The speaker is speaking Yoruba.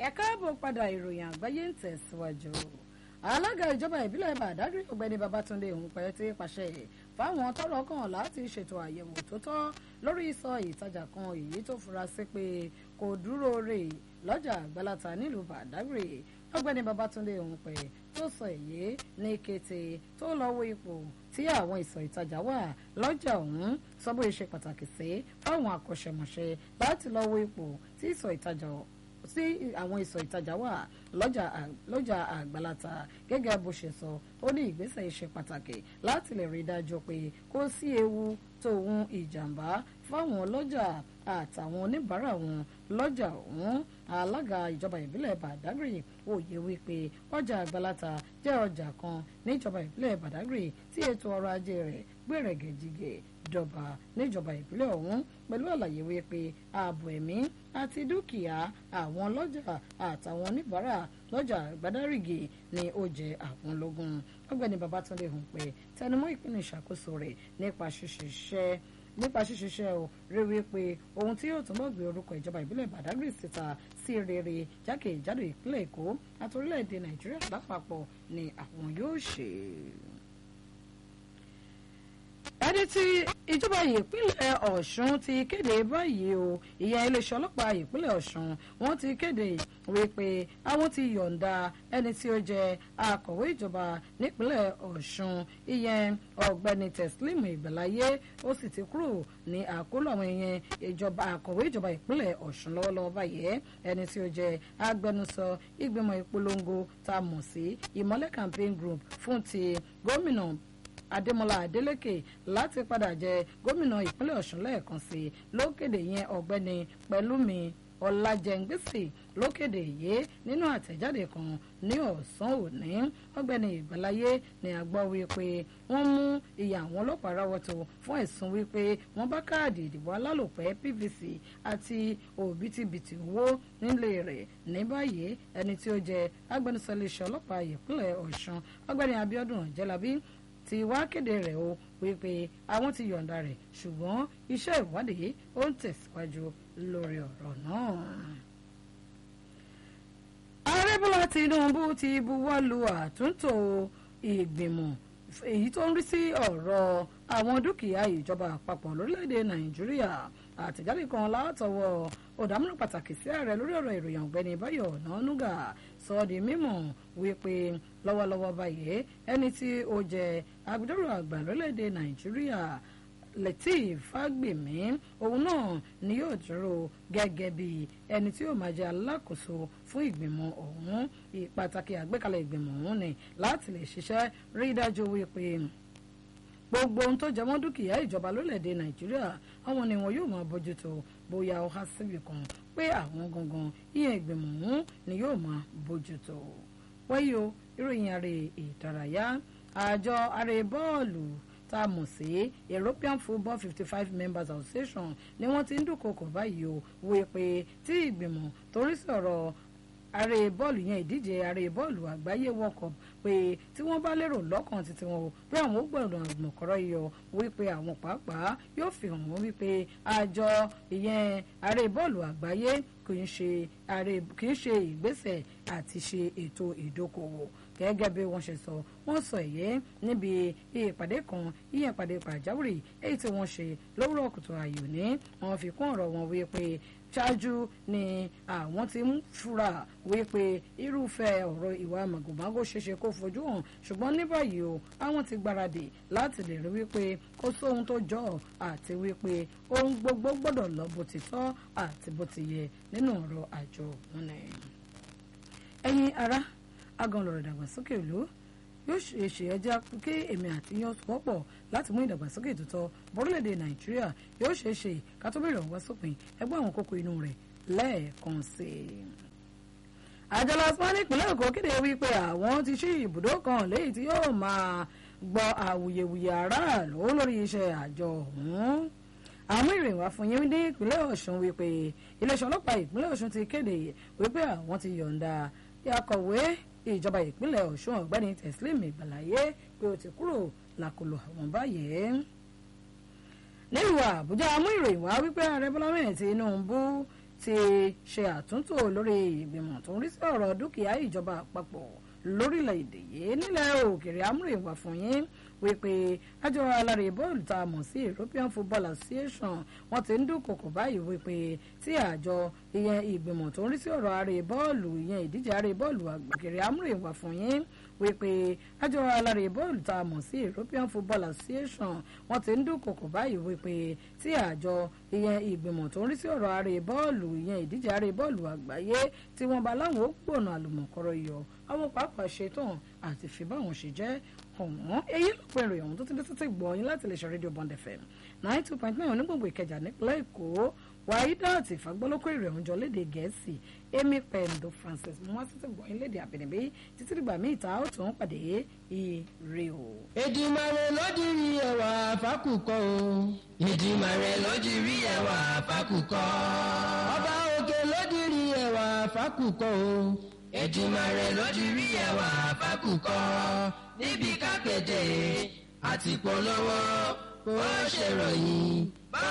ẹ káàbọ̀ padà ìròyìn àgbáyé ń tẹ̀síwájú alága ìjọba ìbílẹ̀ Badagry ọ̀gbẹ́ni Babátúndé Ògúnpẹ̀ ti pàṣẹ fáwọn tọ́rọ̀ kàn láti ṣètò àyẹ̀wò tó tọ́ lórí ìsọ ìtajà kan èyí tó fura sí pé kò dúró rè lọ́jà àgbàlátà nílùú Badagry ọ̀gbẹ́ni Babátúndé Ògúnpẹ̀ tó sọ èyí ní kété tó lọ wo ipò tí àwọn ìsọ̀ ìtajà wà lọ́jà ọ̀hún sọ bó ṣe pàtàkì sí fáwọn akọ́ṣẹ́mọṣẹ́ láti lọ wo ipò tí ìsọ̀ ìtajà sí àwọn ìsọ̀ ìtajà wà lọ́jà àgbàlátà gẹ́gẹ́ bó ṣe sọ ó ní ìgbésẹ̀ ṣe pàtàkì láti lè rí i dájú pé kò sí ewu tòun ìjàmbá fáwọn ọlọ́jà àtàwọn oníbàárà wọn lọ́jà ọ̀hún alága ìjọba ìbílẹ̀ Badagry òye wípé ọjà àgbàlátà jẹ́ ọjà kan níjọba ìbílẹ̀ Badagry tí ètò ọrọ̀ ajé rẹ̀ gbẹ̀rẹ̀gẹ̀jìgẹ̀ dọ̀bà níjọba ìbílẹ̀ ọ̀hún pẹ̀lú àlàyé wípé ààbò ẹ̀mí àti dúkìá àwọn ọlọ́jà àtàwọn oníbàárà lọ́jà Badagry ni ó jẹ àwọn lógún ọ̀gbẹ́ni Babátúndé Ògúnpẹ̀ tẹnumọ́ ìpinnu ìṣàkóso rẹ̀ nípa ṣíṣiṣẹ́ nípa ṣíṣiṣẹ́ o rí wípé ohun tí yóò túnbọ̀ gbé orúkọ ìjọba ìbílẹ̀ Badagry síta sí rere jákèjádò ìpínlẹ̀ Èkó àti orílẹ̀-èdè Nàìjíríà lápapọ̀ ni àwọn yóò ṣe ẹni tí ìjọba ìpínlẹ̀ Ọ̀ṣun ti kéde báyìí o ìyẹn iléeṣẹ́ ọlọ́pàá ìpínlẹ̀ Ọ̀ṣun wọ́n ti kéde wípé àwọn ti yọ̀ǹda ẹni tí ó jẹ́ akọ̀wé ìjọba nípínlẹ̀ Ọ̀ṣun ìyẹn ọ̀gbẹ́ni Teslim Ìgbàláyé ó sì ti kúrò ní àkóló àwọn ìyẹn ìjọba akọ̀wé ìjọba ìpínlẹ̀ Ọ̀ṣun lọ́wọ́lọ́wọ́ báyìí ẹni tí ó jẹ́ agbẹnusọ ìgbìmọ̀ ìpolongo tá a mọ̀ sí ìmọ́lẹ̀ campaign group fún ti gómìnà Adémọ́lá Adélékè láti padà jẹ gómìnà ìpínlẹ̀ Ọ̀ṣun lẹ́ẹ̀kan sí i lókèdè yẹn ọ̀gbẹ́ni Pẹ̀lúmi Ọlájẹngbèsè lókèdè yìí nínú àtẹ̀jáde kan ní ọ̀sán òní ọ̀gbẹ́ni Ìgbàláyé ni a gbọ́ wípé wọ́n mú ìyá àwọn ọlọ́pàá ráwọ́tò fún ẹ̀sùn wípé wọ́n bá káàdì ìdìbò alálòpẹ́ PVC àti òbítíbitì owó nílé rẹ̀ ní báyìí ẹni tí ó jẹ agbẹnusọ iléeṣẹ́ ọlọ́pàá ìpínlẹ̀ Ọ̀ṣun ọ̀gbẹ́ni Abíọ́dún Ọ̀jẹ́lábí ti wá kéde rẹ̀ o wípé àwọn ti yọ̀ǹda rẹ̀ ṣùgbọ́n iṣẹ́ ìwádìí ó ń tẹ̀síwájú lórí ọ̀rọ̀ náà. ààrẹ bọ́lá tinubu ti buwọ́ lu àtúntò ìgbìmọ̀ èyí tó ń rí sí ọ̀rọ̀ àwọn dúkìá ìjọba àpapọ̀ lórílẹ̀‐èdè nàìjíríà àtẹ̀jáde kan látọwọ́ ọ̀dàmúlò pàtàkì sí ààrẹ lórí ọ̀rọ̀ ìròyìn ọ̀gbẹ́ni báyọ̀ ọ̀nànúgà sọ ọ́ di mímọ̀ wípé lọ́wọ́lọ́wọ́ báyìí ẹni tí ó jẹ́ agbẹjọ́rò àgbà lórílẹ̀‐èdè nàìjíríà Lateef Fagbemi òun náà ni yóò dúró gẹ́gẹ́ bí ẹni tí yóò máa jẹ́ alákòóso fún ìgbìmọ̀ ọ̀hún ìpàtàkì àgbékalẹ̀ ìgbìmọ̀ ọ̀hún ni láti lè ṣiṣẹ́ rí dájú wípé gbogbo ohun tó jẹmọ́ dúkìá ìjọba lórílẹ̀‐èdè nàìjíríà àwọn ni wọn yóò máa bójútó bóyá ó há síbì kan pé àwọn gangan ìyẹn ìgbìmọ̀ ọ̀hún ni yóò máa bójútó wáyé o ìròyìn àrè ìdárayá àjọ àrè bọ́ọ̀lù tá a mọ̀ sí European Football fifty five Members Association ni wọ́n ti ń dúnkokò báyìí o wí pé tí ìgbìmọ̀ torí sọ̀rọ̀ àrè bọ́ọ̀lù yẹn ìdíje àrè bọ́ọ̀lù àgbáyé World Cup pé tí wọ́n bá lérò lọ́kàn títí wọn o pé àwọn ó gbọ̀dọ̀ àgbọ̀kọ́rọ́ yọ wípé àwọn pàápàá yóò fi hàn wọ́n wípé àjọ ìyẹn àrè bọ́ọ̀lù àgbáyé kì í ṣe àrè kì í ṣe ìgbésẹ̀ àti ṣe ètò ìdókòwò gẹ́gẹ́ bí wọ́n ṣe sọ wọ́n sọ èyí níbi ìpàdé kan ìyẹn ìpàdé pàjáwìrì èyí tí wọ́n ṣe lówùrọ̀ kùtù àyò ní wọ́n fi kún ọ̀rọ̀ wọn wípé ṣáájú ni àwọn ti ń fura wípé irúfẹ́ ọ̀rọ̀ ìwà màgòmágó ṣeéṣe kó fojú hàn ṣùgbọ́n ní báyìí o àwọn ti gbáradì láti lè rí wípé kó sóhun tó jọ àti wípé ohun gbogbo gbọ́dọ̀ lọ bó ti tọ́ àti bó ti yẹ nínú ọ̀rọ̀ àjọ òun ni. ẹ̀yin ará agan lọ̀rọ̀ ìdàgbàsókè ìlú yóò ṣe ṣe ẹjẹ́ kí èmi àti yan wọ́pọ̀ láti mú ìdàgbàsókè tuntun bọ́rílẹ̀-èdè nàìjíríà yóò ṣe ṣe ká tó bẹ̀rẹ̀ ọ̀wọ́ sópin ẹgbẹ́ àwọn kókó inú rẹ̀ lẹ́ẹ̀kan sí i. àjọ lọ́sán nípínlẹ̀ èkó kéde wípé àwọn ti ṣí ibùdó kan léyìí tí yóò máa gbọ́ àwùyẹ̀wùyẹ aráàlú lórí iṣẹ́ àjọ ọ̀hún àmú ìrìn wá fún yín ní ìpínlẹ̀ ọ̀ṣun wípé iléeṣẹ́ ọlọ́pàá ìpínlẹ̀ ọ̀ṣun ti kéde wípé àwọn ti yọ̀ǹda akọ̀wé ìjọba ìpínlẹ̀ ọ̀ṣun ọ̀gbẹ́ni teslim ìgbàláyé pé ó ti kúrò lákòlò àwọn báyìí. nílùú àbújá mú ìròyìn wá wípé ààrẹ bọ́lá mẹ́rin tinubu ti ṣe àtúntò lórí ìgbìmọ̀ tó ń rí sí ọ̀rọ̀ dúkìá ìjọba àpapọ̀ lórílẹ̀‐èdè yìí nílẹ̀ òkèrè amúrèwà fún yín wípé àjọ alárè bọ́ọ̀lù tá a mọ̀ sí European Football Association wọ́n ti ń dúnkòkò báyìí wípé tí àjọ ìyẹn ìgbìmọ̀ tó ń rí sí ọ̀rọ̀ àrè bọ́ọ̀lù ìyẹn ìdíje àrè bọ́ọ̀lù àgbègbè amúrèwà fún yín wípé àjọ alárè bọ́ọ̀lù tá a mọ̀ sí European Football Association wọ́n ti ń dúnkòkò báyìí wípé tí àjọ ìyẹn ìgbìmọ̀ tó ń rí sí ọ̀rọ̀ àrè bọ́ọ̀lù ìyẹn ìdíje àrè bọ́ọ̀lù àgbáyé tí wọ́n bá láwọn ó gbọ̀nà àlùmọ̀kọ́rọ̀ yọ àwọn pàápàá ṣetán àti fi báwọn ṣe jẹ́ ọ̀wọ́n èyí ló pe ìròyìn ọ̀hún tó ti dé títí gbọ́ yín láti lè ṣe rédíò Bond FM nine two point nine onígbòǹgbò Ìkẹjà nípínlẹ̀ Èkó Wàhídàt ìfagbọ́lọ́kọ̀ ìròyìn ọ̀hún jọ léde Gẹ̀ẹ́sì Amy Pendo Francis mú wá títí gbọ́ yín léde àbẹ̀nẹ̀bí títí dìgbà míì ta ó tún pàdé ire o. Èdùmàrè ló dirí ẹwà fákùkọ o. Èdùmàrè ló dirí ẹwà fákùkọ. Ọba òkè ló dirí ẹwà fákùkọ o. Èdùmàrè ló dirí ẹwà fákùkọ. Níbi kápẹ́tẹ̀ àti polówó kó ṣèròyìn.